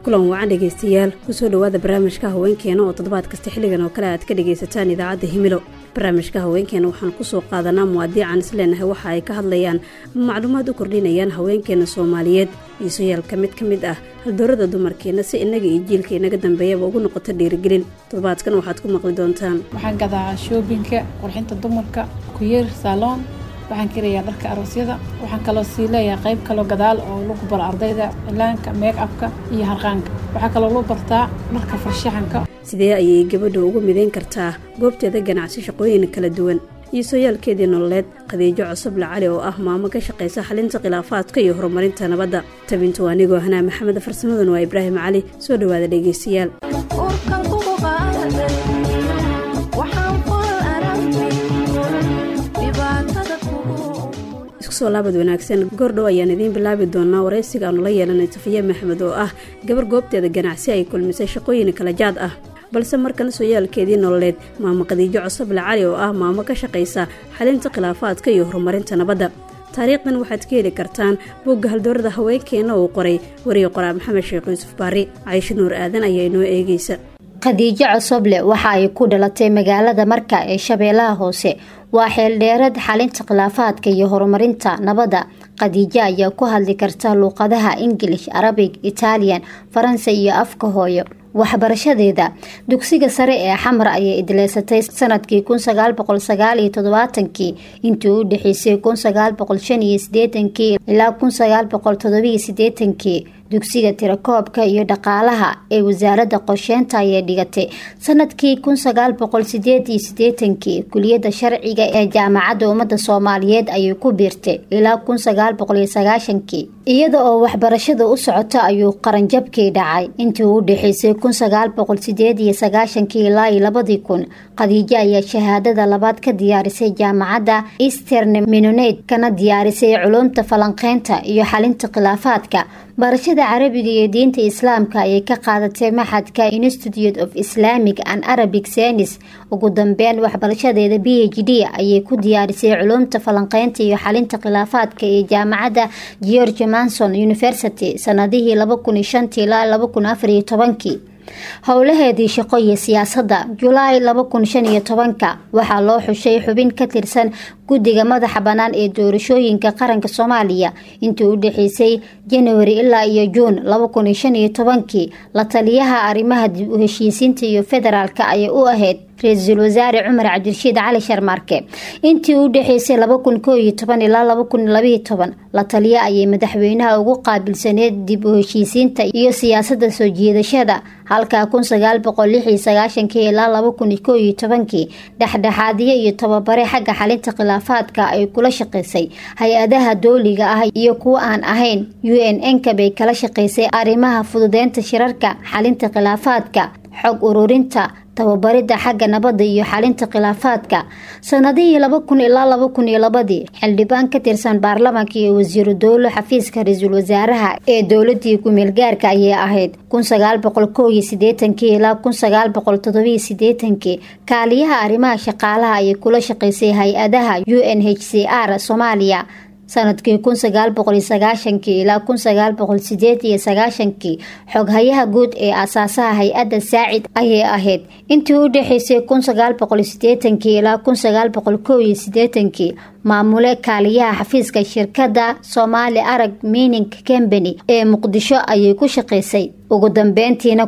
kulan wacan dhegaystayaal kusoo dhowaada barnaamijka haweenkeena oo toddobaad kasta xilligan oo kale aad ka dhagaysataan idaacadda himilo barnaamijka haweenkeena waxaan kusoo qaadanaa muwaadiican isleenahay waxa ay ka hadlayaan macluumaad u kordhinayaan haweenkeena soomaaliyeed iisoyaalka mid ka mid ah haldoorada dumarkeena si innaga iyo jiilka inaga dambeeyaba ugu noqoto dhiirigelin toddobaadkan waxaad ku maqli doontaan waxaan gadaa shoobinka qurxinta dumarka kuyeer saaloon waxaan kirayaa dharka aroosyada waxaan kaloo sii leeyahay qayb kaloo gadaal oo lagu baro ardayda ilaanka meeg abka iyo harqaanka waxaa kaloo lagu bartaa dharka farshaxanka sidee ayay gabadha ugu midayn kartaa goobteeda ganacsi shaqooyin kala duwan iisooyaalkeedii nololeed khadiijo cosoble cali oo ah maamo ka shaqaysa xalinta khilaafaadka iyo horumarinta nabadda tabintu anigoo hanaa maxamed farsamadun waa ibraahim cali soo dhowaada dhegaystayaal iskusoo laabad wanaagsan goordhow ayaan idiin bilaabi doonaa waraysiga aanu la yeelanay safiya maxmed oo ah gabar goobteeda ganacsi ay kulmisay shaqooyin kala jaad ah balse markana sooyaalkeedii nololeed maamo khadiijo cosoble cali oo ah maamo ka shaqaysa xalinta khilaafaadka iyo horumarinta nabadda taariikhdan waxaad ka heli kartaan bogga haldoorada haweenkeena uu qoray wariye qoraa maxamed sheekh yuusuf baari caysho nuur aadan ayaa inoo eegaysa khadiijo cosoble waxa ay ku dhalatay magaalada marka ee shabeellaha hoose waa xeeldheerad xalinta khilaafaadka iyo horumarinta nabadda khadiijo ayaa ku hadli karta luuqadaha ingilish arabig italian faransa iyo afka hooyo waxbarashadeeda dugsiga sare ee xamar ayay idleysatay sanadkii kii intii u dhexeysay ilaa kii dugsiga tirakoobka iyo dhaqaalaha ee wasaaradda qorsheynta ayay dhigatay sanadkii kii kuliyadda sharciga ee jaamacadda ummadda soomaaliyeed ayay ku biirtay ilaa kii iyada oo waxbarashada u socota ayuu qaranjabkii dhacay intii u dhexeysay ilaa kun khadiijo ayaa shahaadada labaad ka diyaarisay jaamacadda eastern menonet kana diyaarisay culumta falanqeynta iyo xalinta khilaafaadka barashada carabiga iyo diinta islaamka ayay ka qaadatay maxadka institute of islamic and arabic senis ugu dambeyn waxbarashadeeda b h d ayay ku diyaarisay culumta falanqeynta iyo xalinta khilaafaadka ee jaamacadda george manson university sanadihii ilaa howlaheedii shaqo iyo siyaasadda julaay waxaa loo xushay xubin ka tirsan guddiga madaxa bannaan ee doorashooyinka qaranka soomaaliya intii u dhexeysay januari ilaa iyo juun la taliyaha arrimaha dib u heshiisiinta iyo federaalk ayay u ahayd ra-iisul wasaare cumar cabdirashiid cali sharmaarke intii u dhexeysay ilaa la taliya ayay madaxweynaha ugu qaabilsaneed dib u heshiisiinta iyo siyaasada soo jiidashada halka ilaa dhexdhexaadiyo iyo tababare xagga xalinta khilaafaadka ay kula shaqeysay hay-adaha dooliga ah iyo kuwa aan ahayn u n n-ka bay kala shaqeysay arrimaha fududeynta shirarka xalinta khilaafaadka xog ururinta tababarida xagga nabadda iyo xalinta khilaafaadka sanadihii ilaa xildhibaan ka tirsan baarlamaanka iyo wasiiru dowlo xafiiska ra-iisul wasaaraha ee dowladii ku-meel gaarka ayay ahayd ilaa kaaliyaha arrimaha shaqaalaha ayay kula shaqeysay hay-adaha u n h c r soomaaliya sanadkii ilaa xoghayaha guud ee asaasaha hay-adda saacid ayay ahayd intii u dhexeysay ilaa maamule kaaliyaha xafiiska shirkadda somaali arag mining combany ee muqdisho ayay ku shaqeysay ugu dambeyntiina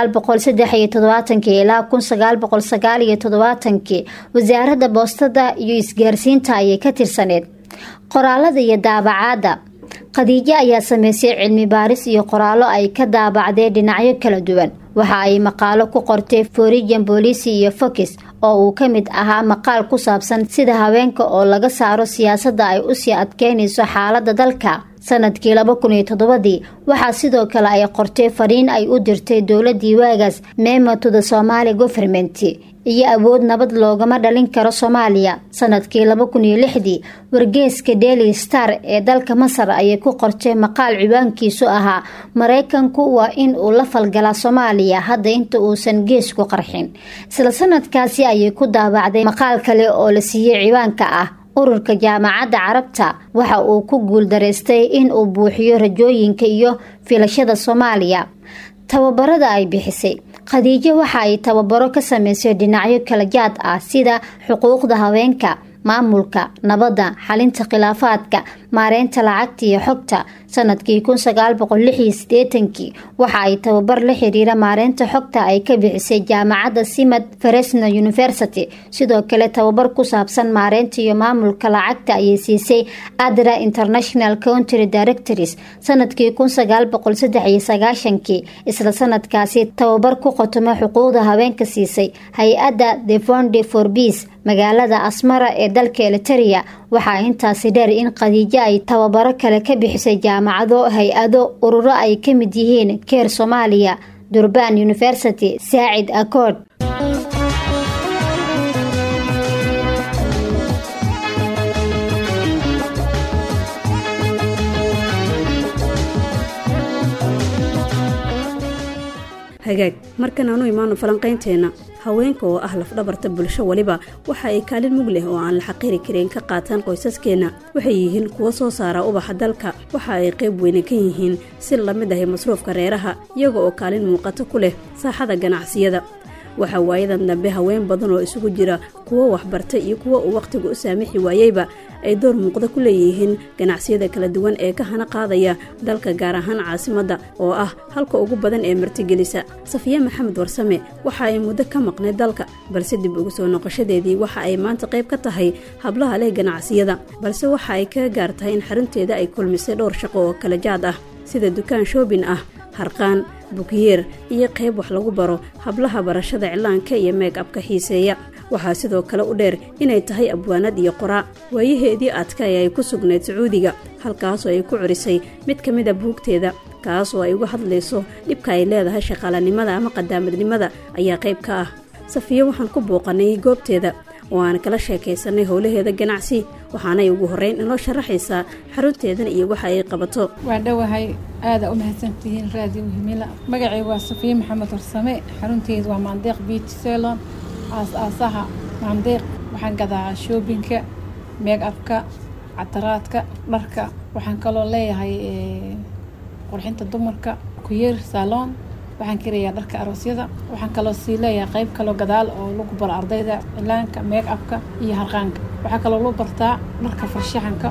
ilaa wasaaradda boostada iyo isgaarsiinta ayay ka tirsaneed qoraalada iyo daabacaadda khadiijo ayaa sameysay cilmi baaris iyo qoraallo ay ka daabacdeen dhinacyo kala duwan waxa ay maqaalo ku qortay forijan booliisi iyo fokis oo uu ka mid ahaa maqaal ku saabsan sida haweenka oo laga saaro siyaasadda ay usii adkeynayso xaaladda dalka sanadkii dii waxaa sidoo kale ay qortay fariin ay u dirtay dowladii waagaas memotoda somaali goverment iyo awood nabad loogama dhalin karo soomaaliya sanadkii dii wargeeska daily star ee dalka masar ayay ku qortay maqaal ciwaankiisu ahaa maraykanku waa in uu la falgalaa soomaaliya hadda inta uusan geesku qarxin isla sanadkaasi ayay ku daabacday maqaal kale oo la siiyey ciwaanka ah ururka jaamacadda carabta waxa uu ku guuldaraystay in uu buuxiyo rajooyinka iyo filashada soomaaliya tababarada ay bixisay khadiijo waxa ay tababaro ka sameysay dhinacyo kala jaad ah sida xuquuqda haweenka maamulka nabadda xalinta khilaafaadka maareynta lacagta iyo xogta sanadkii kun sagaal boqol lix iyo sideetankii waxa ay tababar la xiriira maareynta xogta ay ka bixisay jaamacadda simad fresno university sidoo kale tababar ku saabsan maareynta iyo maamulka lacagta ayay siisay adra international country directors sanadkii kun sagaal boqol saddex iyo sagaashankii isla sanadkaasi tababar ku qotoma xuquuqda haweenka siisay hay-adda the fonde for peace magaalada asmara ee dalka eliteria waxaa intaasi dheer in khadiijo ay tababaro kale ka bixisay jaamacado hay-ado ururo ay ka mid yihiin keer soomaaliya durban university saacid accord hagaag markan aanu imaano falanqaynteenna haweenka oo ah lafdhabarta bulsho waliba waxa ay kaalin mug leh oo aan la xaqiiri karin ka qaataan qoysaskeenna waxay yihiin kuwo soo saara ubaxa dalka waxa ay qayb weyne ka yihiin si lamid ahay masruufka reeraha iyaga oo kaalin muuqato ku leh saaxada ganacsiyada waxaa waayadan dambe haween badan oo isugu jira kuwo waxbartay iyo kuwo uu wakhtiga u saamixi waayeyba ay door muuqda ku leeyihiin ganacsiyada kala duwan ee ka hana qaadaya dalka gaar ahaan caasimadda oo ah halka ugu badan ee martigelisa safiye maxamed warsame waxa ay muddo ka maqnay dalka balse dib ugu soo noqoshadeedii waxa ay maanta qayb ka tahay hablaha leh ganacsiyada balse waxa ay kaga gaar tahay in xarunteeda ay kulmisay dhowr shaqo oo kala jaad ah sida dukaan shoobin ah harqaan bukiyeer iyo qayb wax lagu baro hablaha barashada cilaanka iyo meeg abka xiiseeya waxaa sidoo kale u dheer inay tahay abwaanad iyo qoraa waayaheedii adka ee ay ku sugnayd sacuudiga halkaasoo ay ku curisay mid ka mid a buugteeda kaasoo ay uga hadlayso dhibka ay leedahay shaqaalanimada ama qadaamadnimada ayaa qayb ka ah safiye waxaan ku booqanay goobteeda oo aan kala sheekaysanay howlaheeda ganacsi waxaanay ugu horreyn inoo sharaxaysaa xarunteedan iyo waxa ay qabato waa dhowahay aada u mahadsantihiin raadiyo himila magacaygu waa safiye maxamed warsame xarunteedu waa maandeeq beach selon aas-aasaha maandeeq waxaan gadaa shoobinka meeg abka cataraadka dharka waxaan kaloo leeyahay qurxinta dumarka kuyeer saloon waxaan kirayaa dharka aroosyada waxaan kaloo sii leeyahay qayb kaloo gadaal oo lagu baro ardayda cilaanka meeg abka iyo harqaanka waxaa kaloo lagu bartaa dharka farshaxanka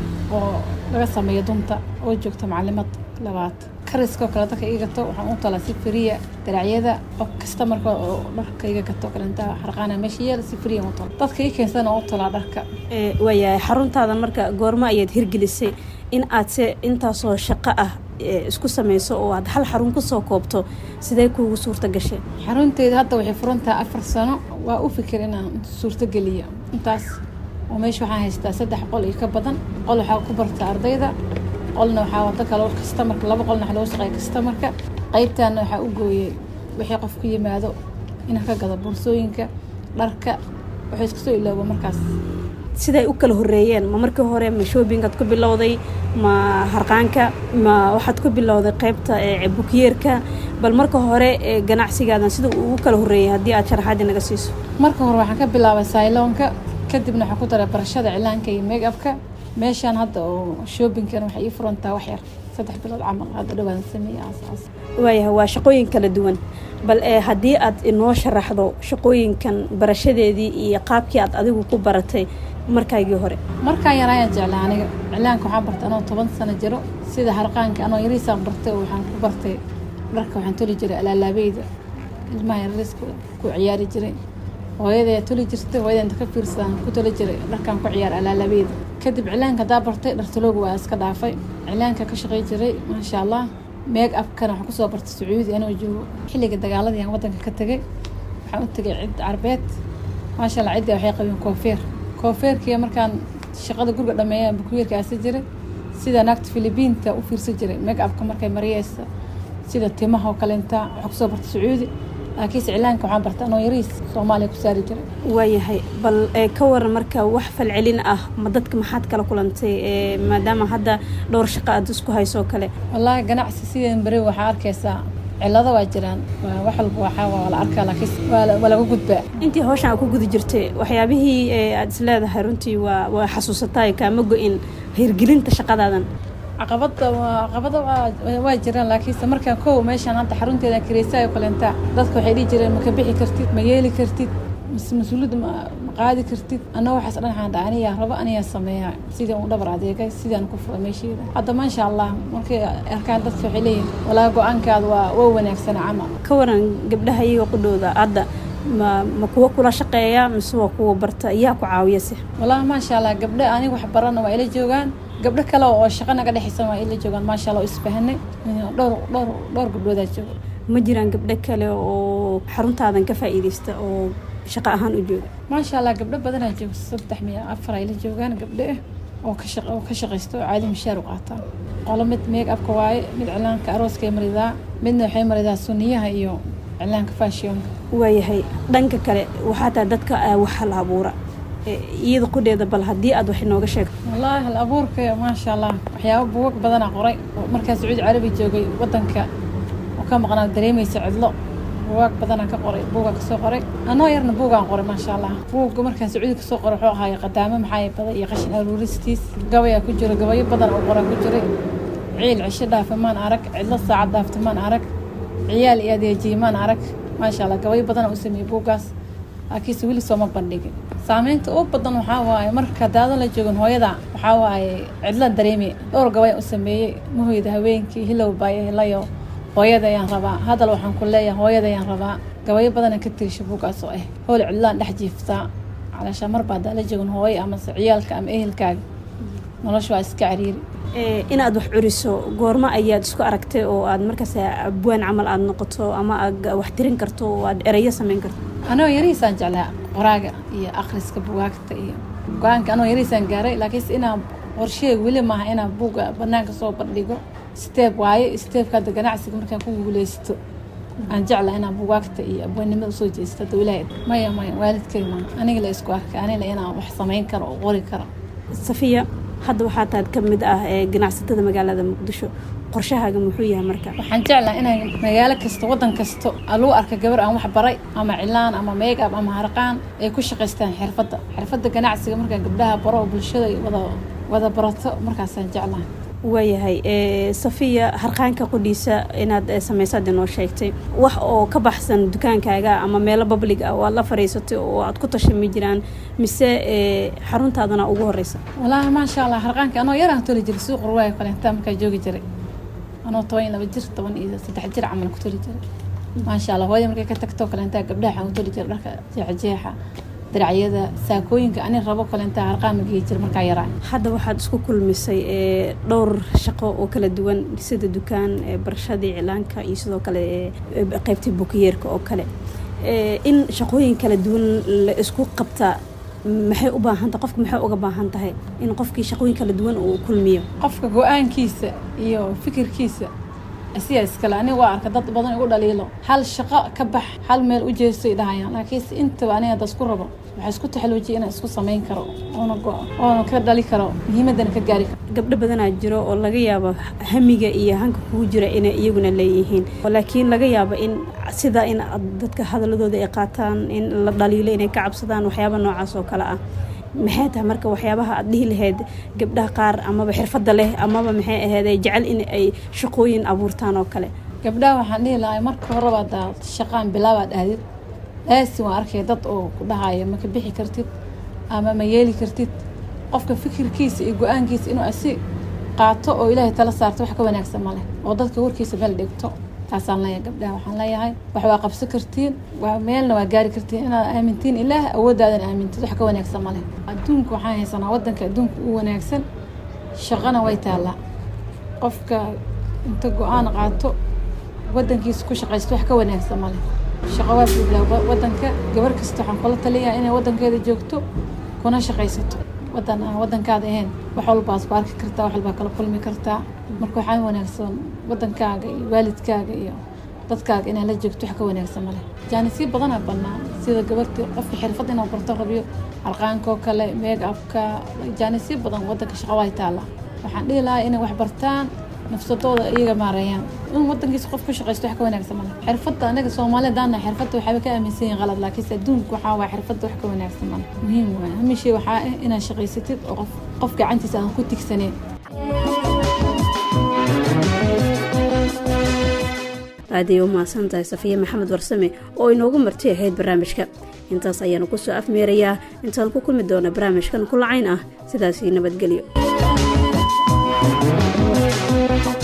oo laga sameeyo dunta oo joogta macalimad labaad kariskoo kale dadka iga gato waxaan u talaa si firiya daracyada qof kasta marka oo dharka iga gato kalenta harqaana meesha yeel si firiya u tala dadka ii keensana u talaa dharka waayahay xaruntaadan marka goormo ayaad hirgelisay in aad se intaasoo shaqo ah isku samayso oo aad hal xarun kusoo koobto sidee kuugu suurta gashay xarunteeda hadda waxay furantaha afar sano waa u fikir inaan suurtogeliyo intaas oo meesha waxaan haystaa saddex qol iyo ka badan qol waxaa ku barta ardayda qolna waxaa wada kale kastamarka laba qolna waxa loo shaqeeya kastamarka qaybtaana waxaa u gooyey wixii qof ku yimaado inaan ka gado boorsooyinka dharka waxay isku soo ilooba markaas siday u kala horeeyeen ma markii hore ma shoobingaad ku bilowday ma harqaanka ma waxaad ku bilowday qaybta bukiyeerka bal marka hore ganacsigaadan sida uu ugu kala horeeyay haddii aad sharaxaadi naga siiso marka hore waxaan ka bilaabay sayloonka kadibna waxaan ku daray barashada cilaanka iyo meeg abka meeshaan hadda oo shoobinkan waxay ii furantaa wax yar saddex bilood camal hadda dhawaan sameeye aasaas waayahay waa shaqooyin kala duwan bal ee haddii aad inoo sharaxdo shaqooyinkan barashadeedii iyo qaabkii aad adigu ku baratay markaygii hore markaan yar ayaan jeclaa aniga cilaanka waxaan bartay anoo toban sano jiro sida harqaanka anoo yariisaan bartay oo waxaan ku bartay dharka waxaan toli jiray alaalaabeyda ilmaha yariiska ku ciyaari jiray hooyaday toli jirtay hooyada inta ka fiirsadaan ku toli jiray dharkaan ku ciyaar alaalaabeyda kadib cilaanka hadaa bartay dhartalooga waa iska dhaafay cilaanka ka shaqey jiray maasha allah meeg abkana waxaan kusoo bartay sacuudi anoo joogo xilliga dagaaladii aan wadanka ka tegay waxaan u tegay cid carbeed maasha allah ciddi waxay qabeen koofeer koofeerkii markaan shaqada guriga dhameeyaan bukuyeerka aasi jiray sida naagta filibiinta u fiirsan jiray meeg abka markay mariyeysa sida timaha oo kalenta waxaa kusoo bartay sacuudi laakiinse cilaanka waxaan bartay anoo yariis soomaaliya ku saari jiray waayahay bal ka waran marka wax falcelin ah ma dadka maxaad kala kulantay maadaama hadda dhowr shaqo aad isku hayso kale wallaahi ganacsi sideen beri waxaa arkaysaa cilado waa jiraan wax walba waxaa waa la arkaa laakiin waa laga gudbaa intii hawshan aad ku guda jirtay waxyaabihii aad is leedahay runtii waa waa xasuusataay kaama go-in hirgelinta shaqadaadan caqabada caqabada waa jiraan laakiinse markaan kow meeshaan hadda xarunteeda kireysayo kaleentaa dadka waxay dhihi jireen maka bixi kartid ma yeeli kartid mas-uuliyadda ma qaadi kartid anna waxaas dhan waxaan dhaha aniyaa rabo aniyaa sameeya sidii u dhabar adeegay sidaan ku furay meesheeda hadda maasha allah markay arkaan dadka waxay leeyihin walaa go-aankaada waa waa wanaagsana camal ka waran gabdhaha iyaga qudhooda hadda ma ma kuwa kula shaqeeya mise waa kuwa barta yaa ku caawiyase walahi maasha allah gabdho aniga wax barana waa ila joogaan gabdho kale oo shaqa naga dhexaysan waa ila joogaan maasha allah oo isfahanay dhowr dhowr dhowr gabdhoodaa jooga ma jiraan gabdho kale oo xaruntaadan ka faa'iidaysta oo shaqo ahaan u jooga maasha allah gabdho badanaa jooga saddex miya afar ay la joogaan gabdho ah oo ka shaq oo ka shaqaysta oo caadi mishaar u qaataan qolo mid meeg abka waaye mid cilaanka arooskay maridaa midna waxay maridaa suniyaha iyo cilaanka fashionka waayahay dhanka kale waxaa tahay dadka wax hal abuura iyada qudheeda bal haddii aad wax inooga sheegto wallaahi hal abuurka maasha allah waxyaaba buugag badanaa qoray markaa sacuudi carabi joogay wadanka oo ka maqnaa dareemaysa cidlo buugaag badanaa ka qoray buugaa kasoo qoray anoo yarna buugaan qoray maasha allah buugga markaan sacuudi kasoo qoray wuxuu ahaay qadaamo maxaa badan iyo qashin aruuristiis gabayaa ku jira gabayo badan oo qoraa ku jiray ciil cisho dhaafa maan arag cidlo saacad dhaafta maan arag ciyaal iyo adeejiye maan arag maasha allah gabayo badanaa u sameeyey buuggaas laakiinse weli sooma bandhigin saameynta ugu badan waxaa waaye marka daadan la joogin hooyada waxaa waaye cidla dareemi dhowr gabay u sameeyey mahoyda habeenkii hilow baayo hilayo hooyada ayaan rabaa hadal waxaan ku leeyahay hooyada ayaan rabaa gabayo badana ka tirisha buuggaas oo ah howl cidlaan dhex jiiftaa calaashaa mar baa daala joogin hooyo amase ciyaalka ama ehelkaaga nolosha waa iska cariiri inaad wax curiso goormo ayaad isku aragtay oo aad markaas abwaan camal aada noqoto ama aad wax tirin karto oo aad ereyo sameyn karto anoo yarihiisaan jeclaa qoraaga iyo akhriska bugaagta iyo go-aanka anoo yarihiisaan gaaray laakiinse inaan qorsheeg weli maaha inaan buugga banaanka soo bandhigo steeb waaye steebka hadda ganacsiga markaan ku guuleysto aan jeclaa inaan bugaagta iyo abwaannimada usoo jeesto hadda ilaahay maya maya waalidkay maaha aniga la isku arkay aniga inaan wax samayn karo oo qori karo safiya hadda waxaa taad ka mid ah ee ganacsatada magaalada muqdisho qorshahaaga muxuu yahay marka waxaan jeclaa inaan magaalo kasta wadan kasta lagu arka gabar aan wax baray ama cilaan ama meegab ama harqaan ay ku shaqaystaan xirfadda xirfadda ganacsiga markaan gabdhaha baro oo bulshada wada wada barato markaasaan jeclaa waayahay safiya harqaanka qudhiisa inaad samaysaad inoo sheegtay wax oo ka baxsan dukaankaaga ama meelo bablig ah oo aad la fadhiisatay oo aad ku tashay ma jiraan mise xaruntaadana ugu horeysa walaahi maasha allah harqaanka anoo yaraan toli jiray suuq ruwaaya kaleentaa markaa joogi jiray anoo toban iyo laba jir toban iyo saddex jir camal ku toli jiray maasha allah hooyada markay ka tagtoo kaleentaa gabdhaha waxaan ku toli jiray dharka jeexjeexa diracyada saakooyinka ani rabo kaleentaa harqaan ma geyi jira markaa yaraa hadda waxaad isku kulmisay dhowr shaqo oo kala duwan sida dukaan barashadii cilaanka iyo sidoo kale qeybtii bukiyeerka oo kale in shaqooyin kala duwan la isku qabtaa maxay u baahantah qofka maxay uga baahan tahay in qofkii shaqooyin kala duwan uu kulmiyo qofka go-aankiisa iyo fikirkiisa asiyaa iskale aniga waa arka dad badan igu dhaliilo hal shaqo ka bax hal meel u jeestay dhahayaan laakiinse intaba aniga hadda isku rabo waxaa isku taxaluujiya inaan isku samayn karo oona oona ka dhali karo muhiimadana ka gaari karo gabdho badanaa jiro oo laga yaabo hamiga iyo hanka kugu jira inay iyaguna leeyihiin laakiin laga yaabo in sida in dadka hadaladooda ay qaataan in la dhaliilo inay ka cabsadaan waxyaaba noocaas oo kale ah maxay tahay marka waxyaabaha aad dhihi lahayd gabdhaha qaar amaba xirfadda leh amaba maxay ahayd jecel in ay shaqooyin abuurtaan oo kale gabdhaha waxaan dhihi lahay marka horeba adaa shaqaan bilaabaad aadid laasin waa arkay dad oo ku dhahaya ma ka bixi kartid ama ma yeeli kartid qofka fikirkiisa iyo go-aankiisa inuu asi qaato oo ilaahay tala saarto wax ka wanaagsan ma leh oo dadka warkiisa meel dhigto taasaan leeyahay gabdhaha waxaan leeyahay wax waa qabsan kartiin meelna waa gaari kartiin inaad aamintiin ilaah awoodaadan aamintid wax ka wanaagsan ma leh adduunka waxaan haysanaa wadanka adduunka u wanaagsan shaqana way taallaa qofka inta go-aan qaato wadankiisa ku shaqaysto wax ka wanaagsan ma leh shaqo waa buublaa wadanka gabar kasta waxaan kula taliyaa inay wadankeeda joogto kuna shaqaysato wadan aan wadankaada ahayn wax walbaas ku arki kartaa wax walbaa kala kulmi kartaa marka waxaa wanaagsan wadankaaga iyo waalidkaaga iyo dadkaaga inaad la joogto wax ka wanaagsan male jaanisyo badanaa bannaan sida gabartii qofka xirfad inuu barto rabiyo harqaankoo kale meeg abka jaanisyo badan wadanka shaqo way taalla waxaan dhihi lahaa inay wax bartaan nafsadooda iyaga maareeyaan in wadankiisa qof ku shaqaysto wax ka wanaagsan male xirfadda anaga soomaaliya daana xirfadda waxaaba ka aaminsan yihin qalad laakiinse adduunka waxaa waaya xirfadda wax ka wanaagsan male muhiim waay hamishay waxaa ah inaad shaqaysatid oo qof qof gacantiisa aan ku tigsaneyn aaday u mahadsan tahay safiye maxamed warsame oo inoogu marti ahayd barnaamijka intaas ayaanu kusoo afmeerayaa intaan ku kulmi doona barnaamijkan kulacayn ah sidaasii nabadgelyo